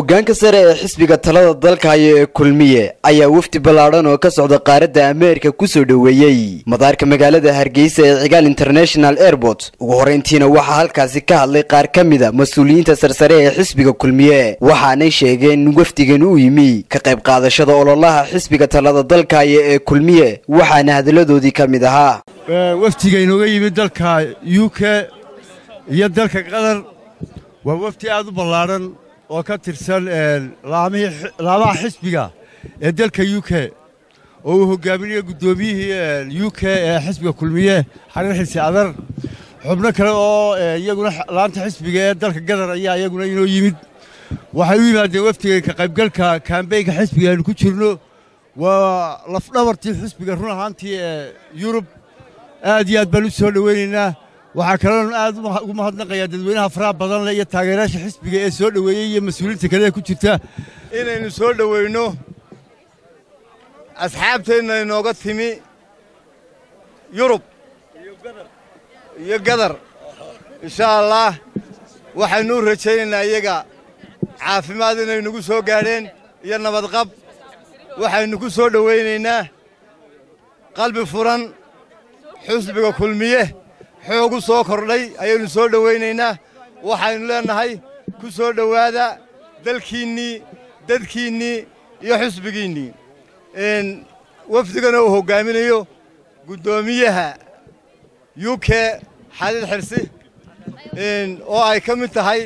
hoggaanka sare ee xisbiga talada dalka haya ee kulmiye ayaa wafdi ballaadhan oo ka socda qaaradda ameerika kusoo dhoweeyey madaarka magaalada hargeysa ee cigaal international airport ugu horrayntiina waxaa halkaasi ka hadlay qaar ka mida mas-uuliyiinta sarsare ee xisbiga kulmiye waxaanay sheegeen in wafdigan uu yimi ka qayb qaadashada ololaha xisbiga talada dalka haya ee kulmiye waxaana hadalladoodii ka mid ahaa wafdiga inooga yimid dalka u k iyo dalka qatar waa wafdi aad u ballaadhan oo ka tirsan laamaha xisbiga ee dalka u k oo uu hogaaminayo guddoomiyihii u k ee xisbiga kulmiye xariir xilsi adar xubno kale oo iyaguna laanta xisbiga ee dalka qatar ayaa iyaguna inoo yimid waxay u yimaadeen wafdiga ka qaybgalka kambeynka xisbiga aynu ku jirno waa lafdhabartii xisbiga run ahaantii ee yurub aad iyo aad baan u soo dhoweynaynaa waxaa kaloon aad ugu mahadnaqayaa dadweynaha faraha badan leh iyo taageerayaasha xisbiga ee soo dhoweeyey iyo mas-uuliyiinta kale ee ku jirta inaynu soo dhoweyno asxaabteenna inooga timi yurub iyo gadar insha allaah waxaynu u rajaynaynaa iyaga caafimaad inay nagu soo gaadheen iyo nabadqab waxaynu ku soo dhowaynaynaa qalbi furan xusbiga kulmiye xoogu soo kordhay ayaynu soo dhowaynaynaa waxaynu leennahay ku soo dhowaada dalkiinnii dadkiinnii iyo xusbigiinnii wafdigana uu hoggaaminayo guddoomiyaha u k xaliil xirsi oo ay ka mid tahay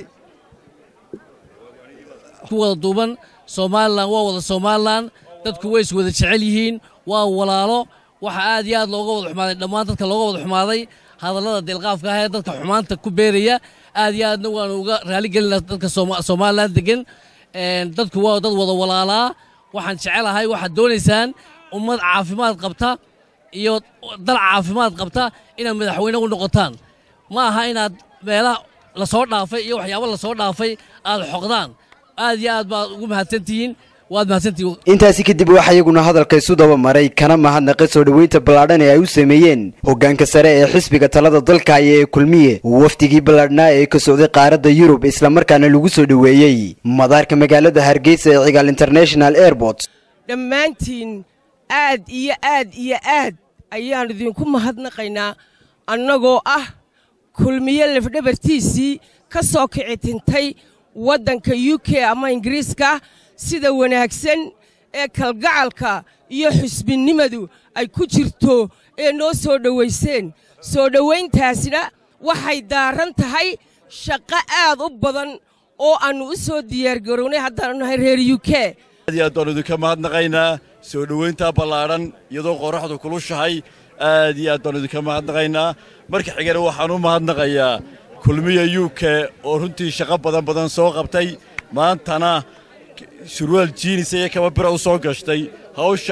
ku wada duuban somalilan waa wada somalilan dadku way is wada jecel yihiin waa walaalo waxa aad iyo aad looga wada xumaaday dhammaan dadka looga wada xumaaday hadallada deelqaafka ah ee dadka xumaanta ku beeraya aad iyo aadna waanu uga raaligelina dadka somalilan degan dadku waa dad wada walaalaa waxaan jecelahay waxaad doonaysaan ummad caafimaad qabta iyo dal caafimaad qabta inaad madaxweyne u noqotaan ma aha inaad meelaha lasoo dhaafay iyo waxyaabo lasoo dhaafay aad xoqdaan aad iyo aad baad ugu mahadsantihiin intaasi kadib waxaa iyaguna hadalka isu daba maray kana mahadnaqay soo dhoweynta ballaadhan ee ay u sameeyeen hoggaanka sare ee xisbiga talada dalka haya ee kulmiye wafdigii ballaadhnaa ee ka socday qaaradda yurub islamarkaana lagu soo dhoweeyey madaarka magaalada hargeysa ee cigaal international airport dhammaantiin aad iyo aad iyo aad ayaan idinku mahadnaqaynaa annagoo ah kulmiye lafdhabartiisii ka soo kici tintay waddanka u k ama ingiriiska sida wanaagsan ee kalgacalka iyo xusbinnimadu ay ku jirto ee noo soo dhowayseen soo dhowayntaasna waxay daaran tahay shaqo aad u badan oo aannu u soo diyaargarownay haddaannu nahay reer u k aad iyo aad baannu idinka mahadnaqaynaa soo dhowayntaa ballaadhan iyadoo qorraxdu kulushahay aad iyo aad baannu idinka mahadnaqaynaa marka xigana waxaan u mahadnaqayaa kulmiya u k oo runtii shaqo badan badan soo qabtay maantana surwaal jiinis iyo kaba bira u soo gashtay hawsha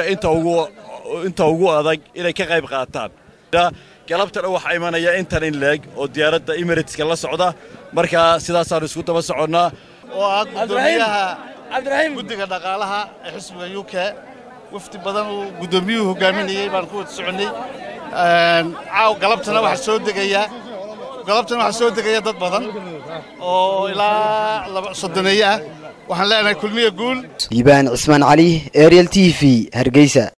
inta ugu adag inay ka qayb qaataan galabtana waxaa imanaya intan in leeg oo diyaaradda emiratska la socda markaa sidaasaannu isku daba soconnaa oo ah guddoomiyaha guddiga dhaqaalaha ee xisbiga u k wafdi badan uu guddoomiyuhu hogaaminayey baan ku wada soconnay caaw galabtana waxaa soo degaya galabtana waxaa soo degaya dad badan oo ilaa soddoneeye ah waxaan leenahay kulmiya guul liibaan cismaan cali ariel t v hargeysa